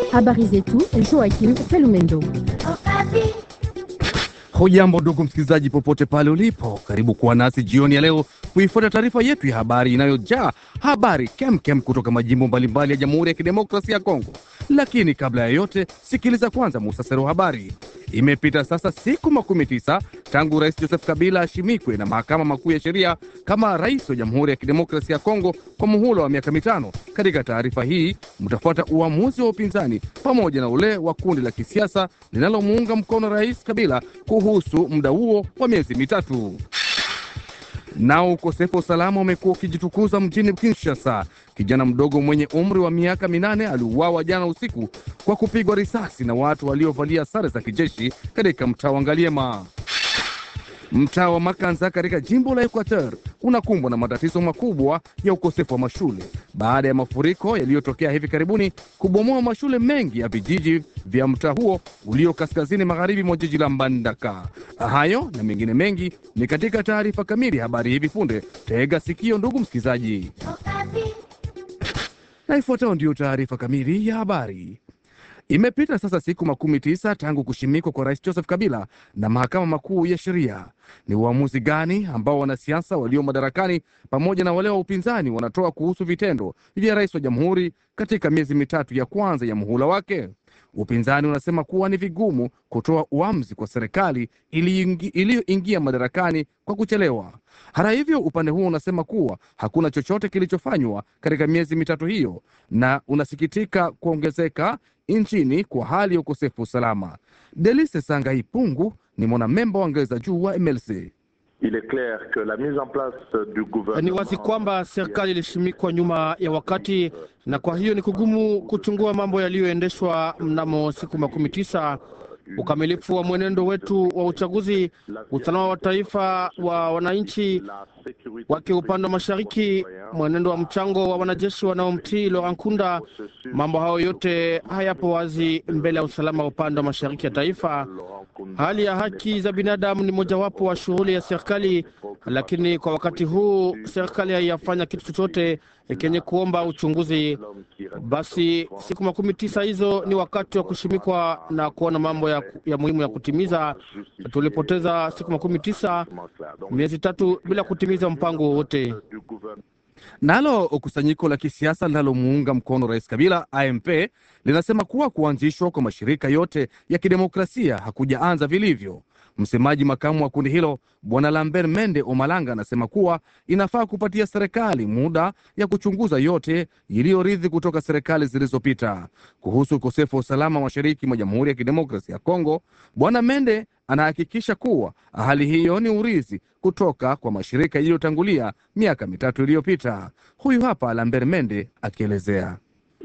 Habari zetu Joakim Felumendo. Hujambo ndugu msikilizaji, popote pale ulipo, karibu kuwa nasi jioni ya leo kuifuata taarifa yetu ya habari inayojaa habari kemkem kutoka majimbo mbalimbali ya Jamhuri ya Kidemokrasia ya Kongo. Lakini kabla ya yote, sikiliza kwanza muhtasari wa habari. Imepita sasa siku makumi tisa tangu Rais Joseph Kabila ashimikwe na mahakama makuu ya sheria kama rais wa Jamhuri ya Kidemokrasia ya Kongo kwa muhula wa miaka mitano. Katika taarifa hii mtafuata uamuzi wa upinzani pamoja na ule wa kundi la kisiasa linalomuunga mkono Rais Kabila kuhusu muda huo wa miezi mitatu. Nao ukosefu wa usalama umekuwa ukijitukuza mjini Kinshasa. Kijana mdogo mwenye umri wa miaka minane aliuawa jana usiku kwa kupigwa risasi na watu waliovalia sare za kijeshi katika mtaa wa Ngaliema. Mtaa wa Makanza katika jimbo la Equateur unakumbwa na matatizo makubwa ya ukosefu wa mashule baada ya mafuriko yaliyotokea hivi karibuni kubomoa mashule mengi ya vijiji vya mtaa huo ulio kaskazini magharibi mwa jiji la Mbandaka. Hayo na mengine mengi ni katika taarifa kamili habari hivi punde. Tega sikio, ndugu msikilizaji, na ifuatayo ndiyo taarifa kamili ya habari. Imepita sasa siku makumi tisa tangu kushimikwa kwa rais Joseph Kabila na mahakama makuu ya sheria. Ni uamuzi gani ambao wanasiasa walio madarakani pamoja na wale wa upinzani wanatoa kuhusu vitendo vya rais wa jamhuri katika miezi mitatu ya kwanza ya muhula wake? Upinzani unasema kuwa ni vigumu kutoa uamuzi kwa serikali iliyoingia madarakani kwa kuchelewa. Hata hivyo, upande huo unasema kuwa hakuna chochote kilichofanywa katika miezi mitatu hiyo, na unasikitika kuongezeka nchini kwa hali ya ukosefu usalama. Delise Sangai Pungu ni mwanamemba wa ngazi za juu wa MLC. Il est clair que la mise en place du gouvernement... Ni wazi kwamba serikali ilishimikwa nyuma ya wakati, na kwa hiyo ni kugumu kuchungua mambo yaliyoendeshwa mnamo siku makumi tisa ukamilifu wa mwenendo wetu wa uchaguzi, usalama wa taifa wa wananchi wake upande wa mashariki, mwenendo wa mchango wa wanajeshi wanaomtii Laurent Nkunda. Mambo hayo yote hayapo wazi mbele ya usalama wa upande wa mashariki ya taifa. Hali ya haki za binadamu ni mojawapo wa shughuli ya serikali, lakini kwa wakati huu serikali haiyafanya kitu chochote kenye kuomba uchunguzi. Basi siku makumi tisa hizo ni wakati wa kushimikwa na kuona mambo ya, ya muhimu ya kutimiza. Tulipoteza siku makumi tisa, miezi tatu bila kutimiza mpango wowote. Nalo kusanyiko la kisiasa linalomuunga mkono rais Kabila AMP linasema kuwa kuanzishwa kwa mashirika yote ya kidemokrasia hakujaanza vilivyo. Msemaji makamu wa kundi hilo bwana Lambert Mende Omalanga anasema kuwa inafaa kupatia serikali muda ya kuchunguza yote iliyoridhi kutoka serikali zilizopita. Kuhusu ukosefu wa usalama mashariki mwa Jamhuri ya Kidemokrasia ya Kongo, bwana Mende anahakikisha kuwa hali hiyo ni urithi kutoka kwa mashirika yaliyotangulia miaka mitatu iliyopita. Huyu hapa Lambert Mende akielezea.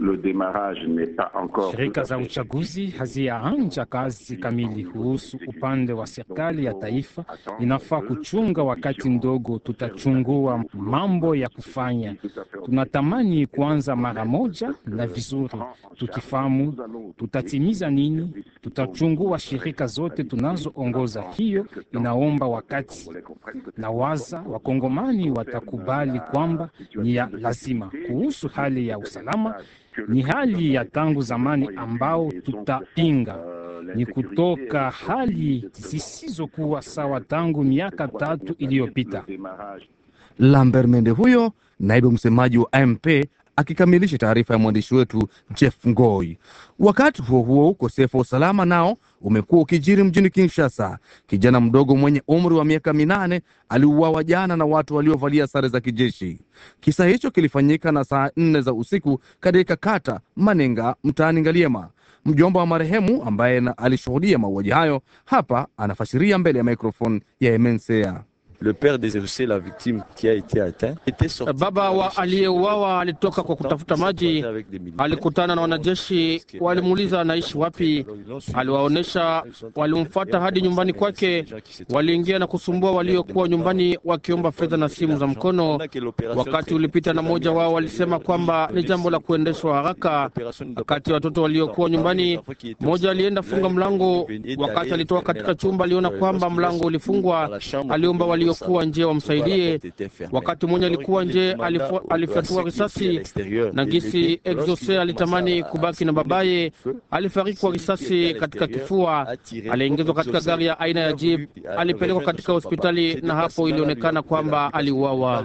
Shirika za uchaguzi haziyaanja kazi kamili. Kuhusu upande wa serikali ya taifa, inafaa kuchunga wakati mdogo, tutachungua mambo ya kufanya. Tunatamani kuanza mara moja na vizuri, tukifahamu tutatimiza nini. Tutachungua shirika zote tunazoongoza, hiyo inaomba wakati, na waza wakongomani watakubali kwamba ni ya lazima. Kuhusu hali ya usalama ni hali ya tangu zamani ambao tutapinga, ni kutoka hali zisizokuwa sawa tangu miaka tatu iliyopita. Lambert Mende huyo naibu msemaji wa MP akikamilisha taarifa ya mwandishi wetu Jeff Ngoi. Wakati huo huo, ukosefu wa usalama nao umekuwa ukijiri mjini Kinshasa. Kijana mdogo mwenye umri wa miaka minane aliuawa jana na watu waliovalia sare za kijeshi. Kisa hicho kilifanyika na saa nne za usiku katika kata Manenga mtaani Ngaliema. Mjomba wa marehemu ambaye alishuhudia mauaji hayo hapa anafasiria mbele ya microphone ya MNCA. Le père des la victime qui a été atteint était sorti. Baba wa aliyeuawa alitoka kwa kutafuta maji, alikutana na wanajeshi, walimuuliza anaishi wapi, aliwaonyesha, walimfuata hadi nyumbani kwake, waliingia na kusumbua waliokuwa nyumbani wakiomba fedha na simu za mkono. Wakati ulipita na mmoja wao walisema kwamba ni jambo la kuendeshwa haraka. Kati ya watoto waliokuwa nyumbani, mmoja alienda funga mlango. Wakati alitoka katika chumba, aliona kwamba mlango ulifungwa, aliomba walio waliokuwa nje wamsaidie. Wakati mmoja alikuwa nje, alifu- alifyatua risasi na gisi Exose alitamani kubaki na babaye, alifariki kwa risasi katika kifua. Aliingizwa katika gari ya aina ya jeep, alipelekwa katika hospitali na hapo ilionekana kwamba aliuawa.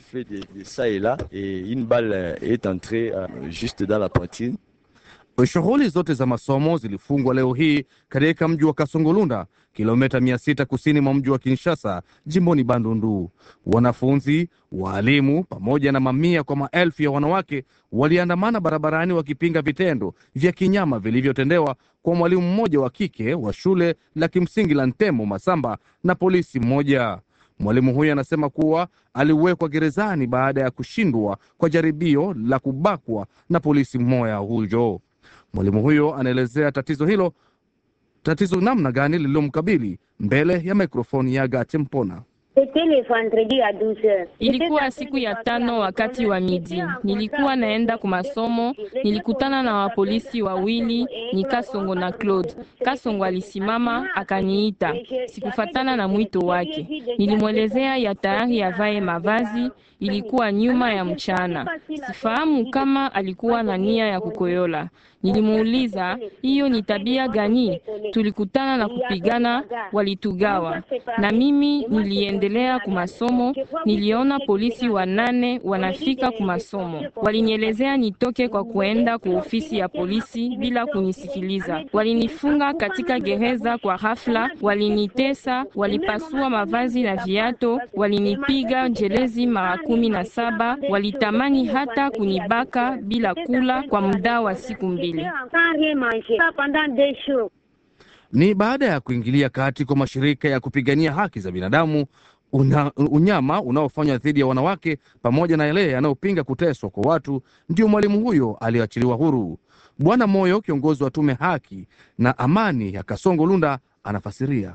Shughuli zote za masomo zilifungwa leo hii katika mji wa Kasongolunda, kilomita mia sita kusini mwa mji wa Kinshasa, jimboni Bandundu. Wanafunzi, waalimu pamoja na mamia kwa maelfu ya wanawake waliandamana barabarani wakipinga vitendo vya kinyama vilivyotendewa kwa mwalimu mmoja wa kike wa shule la kimsingi la Ntemo Masamba na polisi mmoja. Mwalimu huyo anasema kuwa aliwekwa gerezani baada ya kushindwa kwa jaribio la kubakwa na polisi mmoja huyo. Mwalimu huyo anaelezea tatizo hilo, tatizo namna gani lililomkabili mbele ya mikrofoni ya Gate Mpona. Ilikuwa siku ya tano wakati wa midi, nilikuwa naenda kwa masomo, nilikutana na wapolisi wawili, ni Kasongo na Claude. Kasongo alisimama akaniita, sikufatana na mwito wake. Nilimwelezea ya tayari avae mavazi, ilikuwa nyuma ya mchana. Sifahamu kama alikuwa na nia ya kukoyola. Nilimuuliza hiyo ni tabia gani? Tulikutana na kupigana, walitugawa na mimi niliendelea kumasomo. Niliona polisi wanane wanafika kumasomo, walinielezea nitoke kwa kuenda kwa ofisi ya polisi bila kunisikiliza. Walinifunga katika gereza kwa ghafla, walinitesa, walipasua mavazi na viato, walinipiga jelezi mara kumi na saba, walitamani hata kunibaka bila kula kwa muda wa siku mbili. Ni baada ya kuingilia kati kwa mashirika ya kupigania haki za binadamu una, unyama unaofanywa dhidi ya wanawake pamoja na yale yanayopinga kuteswa kwa watu, ndio mwalimu huyo aliyoachiliwa huru. Bwana Moyo, kiongozi wa tume haki na amani ya Kasongo Lunda, anafasiria.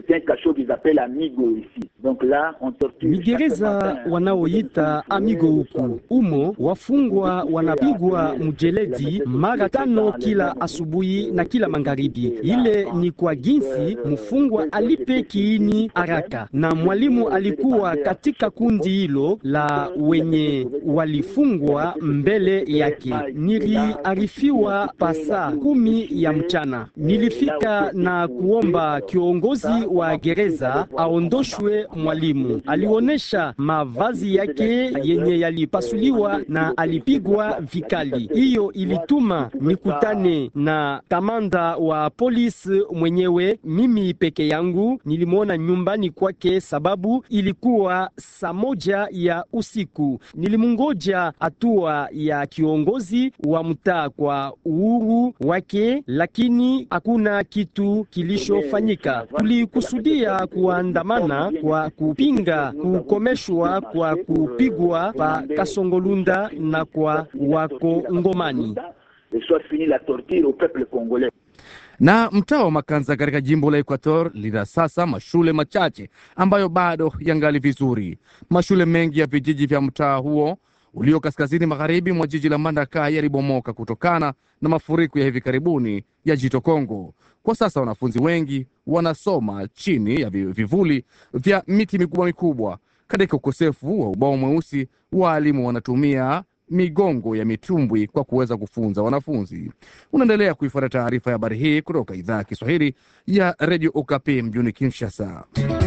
Ni gereza wanaoita Amigo huku. Umo wafungwa wanapigwa mjeledi mara tano kila asubuhi na kila magharibi. Ile ni kwa jinsi mfungwa alipe kiini haraka, na mwalimu alikuwa katika kundi hilo la wenye walifungwa mbele yake. Niliarifiwa pasa kumi ya mchana, nilifika na kuomba kiongozi wa gereza aondoshwe mwalimu. Alionyesha mavazi yake yenye yalipasuliwa na alipigwa vikali. Hiyo ilituma nikutane na kamanda wa polisi mwenyewe. Mimi peke yangu nilimwona nyumbani kwake, sababu ilikuwa saa moja ya usiku. Nilimngoja hatua ya kiongozi wa mtaa kwa uhuru wake, lakini hakuna kitu kilishofanyika. Tulikusudia kuandamana kwa kupinga kukomeshwa kwa kupigwa pa Kasongolunda na kwa Wakongomani. Na mtaa wa Makanza katika jimbo la Equator lina sasa mashule machache ambayo bado yangali vizuri. Mashule mengi ya vijiji vya mtaa huo ulio kaskazini magharibi mwa jiji la Mbandaka yalibomoka kutokana na mafuriko ya hivi karibuni ya Jito Kongo. Kwa sasa wanafunzi wengi wanasoma chini ya vivuli vya miti mikubwa mikubwa. Katika ukosefu wa ubao mweusi, waalimu wanatumia migongo ya mitumbwi kwa kuweza kufunza wanafunzi. Unaendelea kuifuata taarifa ya habari hii kutoka idhaa ya Kiswahili ya redio Okapi mjini Kinshasa.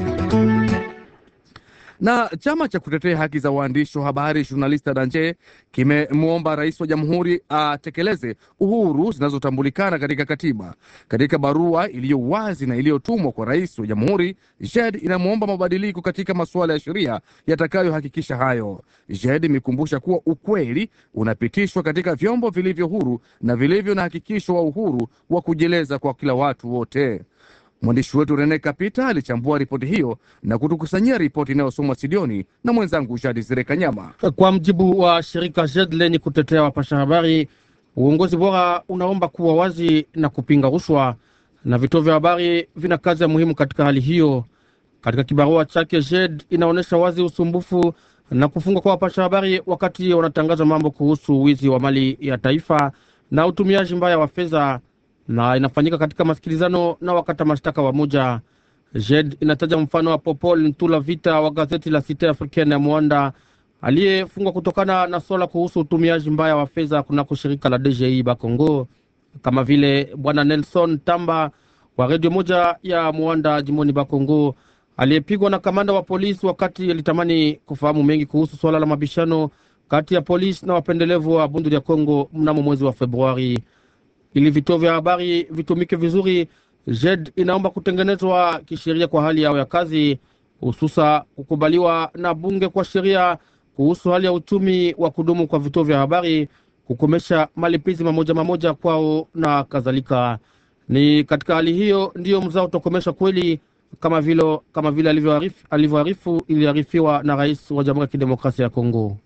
Na chama cha kutetea haki za waandishi wa habari Journaliste Danje kimemwomba rais wa jamhuri atekeleze uhuru zinazotambulikana katika katiba. Katika barua iliyo wazi na iliyotumwa kwa rais wa jamhuri, JED inamwomba mabadiliko katika masuala ya sheria yatakayohakikisha hayo. JED imekumbusha kuwa ukweli unapitishwa katika vyombo vilivyo huru na vilivyo na hakikisho wa uhuru wa kujieleza kwa kila watu wote. Mwandishi wetu Rene Kapita alichambua ripoti hiyo na kutukusanyia ripoti inayosomwa studioni na mwenzangu Jadi Zire Kanyama. Kwa mjibu wa shirika JED lenye kutetea wapasha habari, uongozi bora unaomba kuwa wazi na kupinga rushwa, na vituo vya habari vina kazi ya muhimu katika hali hiyo. Katika kibarua chake, JED inaonyesha wazi usumbufu na kufungwa kwa wapasha habari wakati wanatangaza mambo kuhusu wizi wa mali ya taifa na utumiaji mbaya wa fedha na inafanyika katika masikilizano na wakata mashtaka wa moja. JED inataja mfano wa Popol Ntula Vita wa gazeti la Cite Africaine ya Mwanda aliyefungwa kutokana na swala kuhusu utumiaji mbaya wa fedha kunako shirika la DGI Bakongo, kama vile bwana Nelson Tamba wa redio moja ya Mwanda jimboni Bakongo aliyepigwa na kamanda wa polisi wakati alitamani kufahamu mengi kuhusu swala la mabishano kati ya polisi na wapendelevu wa bundu ya Kongo mnamo mwezi wa Februari. Ili vituo vya habari vitumike vizuri, JED inaomba kutengenezwa kisheria kwa hali yao ya kazi, hususa kukubaliwa na bunge kwa sheria kuhusu hali ya uchumi wa kudumu kwa vituo vya habari, kukomesha malipizi mamoja mamoja kwao na kadhalika. Ni katika hali hiyo ndiyo mzao utakomesha kweli kama vile kama vile alivyoarifu iliarifiwa na rais wa Jamhuri ya Kidemokrasia ya Kongo.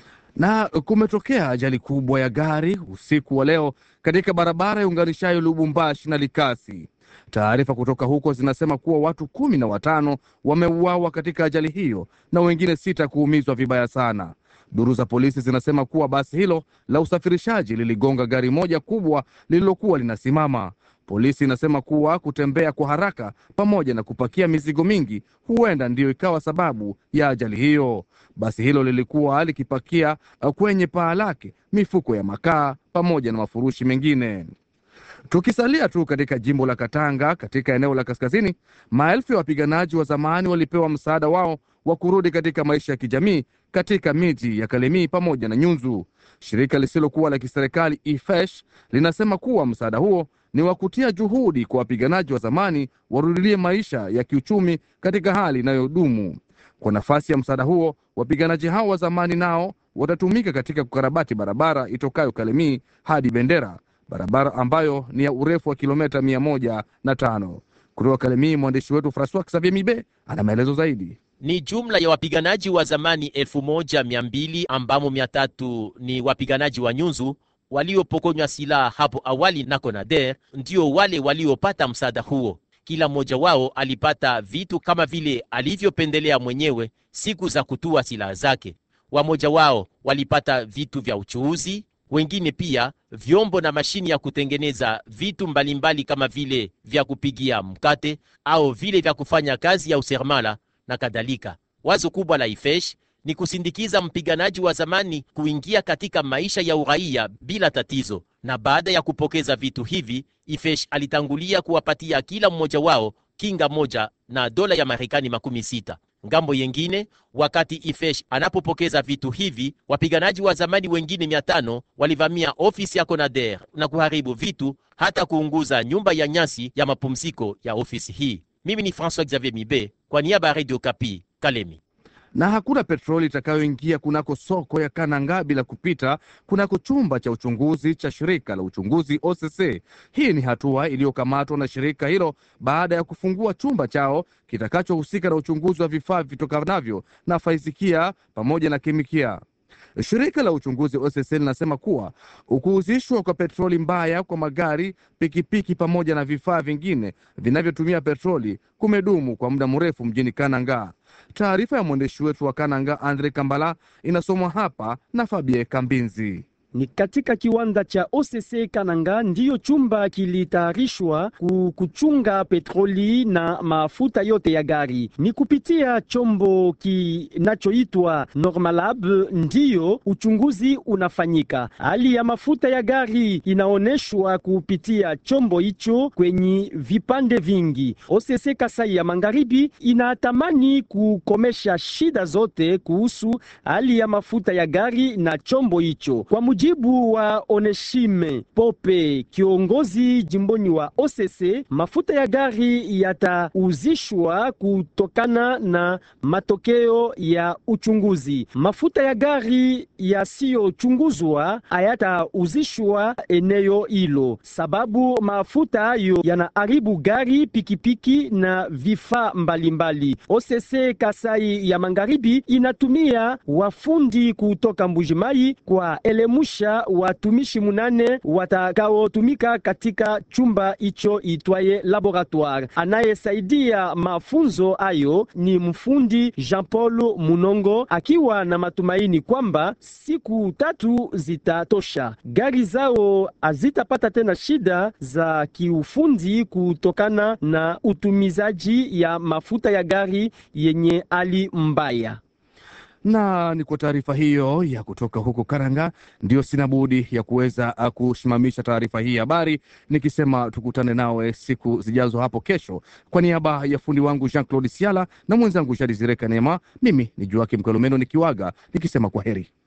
Na kumetokea ajali kubwa ya gari usiku wa leo katika barabara ya unganishayo Lubumbashi na Likasi. Taarifa kutoka huko zinasema kuwa watu kumi na watano wameuawa katika ajali hiyo na wengine sita kuumizwa vibaya sana. Duru za polisi zinasema kuwa basi hilo la usafirishaji liligonga gari moja kubwa lililokuwa linasimama. Polisi inasema kuwa kutembea kwa haraka pamoja na kupakia mizigo mingi huenda ndiyo ikawa sababu ya ajali hiyo. Basi hilo lilikuwa likipakia kwenye paa lake mifuko ya makaa pamoja na mafurushi mengine. Tukisalia tu katika jimbo la Katanga, katika eneo la kaskazini, maelfu ya wapiganaji wa zamani walipewa msaada wao wa kurudi katika maisha ya kijamii katika miji ya Kalemie pamoja na Nyunzu. Shirika lisilokuwa la kiserikali IFESH linasema kuwa msaada huo ni wa kutia juhudi kwa wapiganaji wa zamani warudilie maisha ya kiuchumi katika hali inayodumu. Kwa nafasi ya msaada huo, wapiganaji hao wa zamani nao watatumika katika kukarabati barabara itokayo Kalemie hadi Bendera, barabara ambayo ni ya urefu wa kilomita mia moja na tano. Kutoka Kalemie, mwandishi wetu Francois Xavier Mibe ana maelezo zaidi. Ni jumla ya wapiganaji wa zamani elfu moja mia mbili ambamo mia tatu ni wapiganaji wa Nyunzu waliopokonywa silaha hapo awali na Conader, ndio wale waliopata msaada huo. Kila mmoja wao alipata vitu kama vile alivyopendelea mwenyewe siku za kutua silaha zake. Wamoja wao walipata vitu vya uchuuzi, wengine pia vyombo na mashini ya kutengeneza vitu mbalimbali mbali kama vile vya kupigia mkate au vile vya kufanya kazi ya useremala na kadhalika. Wazo kubwa la Ifesh ni kusindikiza mpiganaji wa zamani kuingia katika maisha ya uraia bila tatizo, na baada ya kupokeza vitu hivi, Ifesh alitangulia kuwapatia kila mmoja wao kinga moja na dola ya Marekani makumi sita. Ngambo yengine, wakati Ifesh anapopokeza vitu hivi, wapiganaji wa zamani wengine mia tano walivamia ofisi ya Conader na kuharibu vitu, hata kuunguza nyumba ya nyasi ya mapumziko ya ofisi hii. Mimi ni François Xavier Mibe kwa niaba ya Radio Kapi, Kalemi na hakuna petroli itakayoingia kunako soko ya Kananga bila kupita kunako chumba cha uchunguzi cha shirika la uchunguzi OCC. Hii ni hatua iliyokamatwa na shirika hilo baada ya kufungua chumba chao kitakachohusika na uchunguzi wa vifaa vitokanavyo na faizikia pamoja na kemikia. Shirika la uchunguzi OCC linasema kuwa ukuuzishwa kwa petroli mbaya kwa magari, pikipiki pamoja na vifaa vingine vinavyotumia petroli kumedumu kwa muda mrefu mjini Kananga. Taarifa ya mwandishi wetu wa Kananga Andre Kambala inasomwa hapa na Fabie Kambinzi. Ni katika kiwanda cha OCC Kananga ndiyo chumba kilitayarishwa kuchunga petroli na mafuta yote ya gari. Ni kupitia chombo kinachoitwa Normalab ndiyo uchunguzi unafanyika. Hali ya mafuta ya gari inaonyeshwa kupitia chombo hicho kwenye vipande vingi. OCC Kasai ya Magharibi inatamani kukomesha shida zote kuhusu hali ya mafuta ya gari na chombo hicho. Kwa mujibu wa Oneshime Pope, kiongozi jimboni wa OCC, mafuta ya gari yatauzishwa kutokana na matokeo ya uchunguzi. Mafuta ya gari yasiyochunguzwa hayatauzishwa eneo hilo, sababu mafuta hayo yanaharibu gari, pikipiki na vifaa mbalimbali. OCC Kasai ya Magharibi inatumia wafundi kutoka Mbujimai kwa elemusha kisha watumishi munane watakaotumika katika chumba hicho itwaye laboratoire. Anayesaidia mafunzo hayo ni mfundi Jean Paul Munongo, akiwa na matumaini kwamba siku tatu zitatosha. Gari zao hazitapata tena shida za kiufundi kutokana na utumizaji ya mafuta ya gari yenye hali mbaya na ni kwa taarifa hiyo ya kutoka huko Karanga, ndio sina budi ya kuweza kusimamisha taarifa hii habari, nikisema tukutane nawe siku zijazo hapo kesho. Kwa niaba ya fundi wangu Jean Claude Siala na mwenzangu Shadi Zireka Neema, mimi ni Joakim Kolomeno nikiwaga nikisema kwa heri.